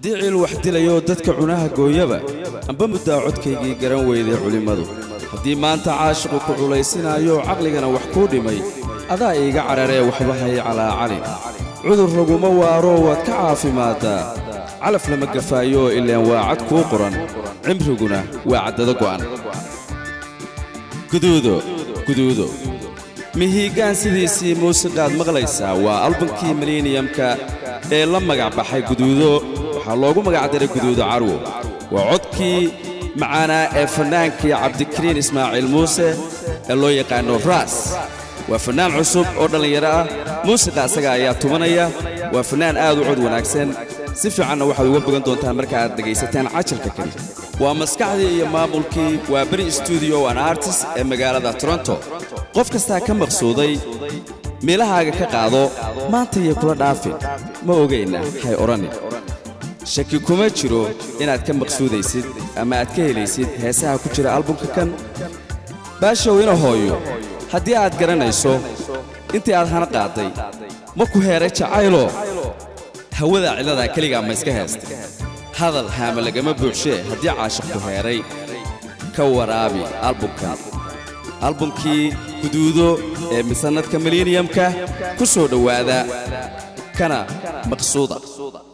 haddii ciil wax dilayoo dadka cunaha gooyaba amba muddaa codkaygii garan weyday culimmadu haddii maanta caashiqu ku culaysinaayo caqligana wax kuu dhimay adaa iiga cararee waxba hay calaacalin cudur laguma waaroo waad ka caafimaaddaa calaf lama gafaayooo ilaan waa cad kuu qoran cimriguna waa caddado go'an guduudo guduudo mihiigaan sidiisii muusiqaad maqlaysaa waa albankii miliniyamka ee la magac baxay guduudo waxaa loogu magacdaray guduudo carwo waa codkii macaanaa ee fannaankii cabdikariin ismaaciil muuse ee loo yaqaano raas waa fannaan cusub oo dhallinyaro ah muusiqa asaga ayaa tumanaya waa fannaan aad u cod wanaagsan si fiicanna waxaad uga bogan doontaan marka aad dhegaysataan cajalka keli waa maskaxdii iyo maamulkii waa beri stuudio an artist ee magaalada toronto qof kastaa ka maqsuuday meelahaaga ka qaado maanta iyo kula dhaafin ma ogayna hay odhanin shaki kuma jiro inaad ka maqsuudaysid ama aad ka helaysid heesaha ku jira albumka kan baashow ina hooyo haddii aad garanayso intii aad hana qaaday ma ku heeray jacaylo hawada cilladaa keligaa ma iska heestay hadal haama lagama buuxshee haddii caashiq ku heeray ka waraabi albumkan albumkii guduudo ee misanadka miliniyamka ku soo dhowaada kana maqsuuda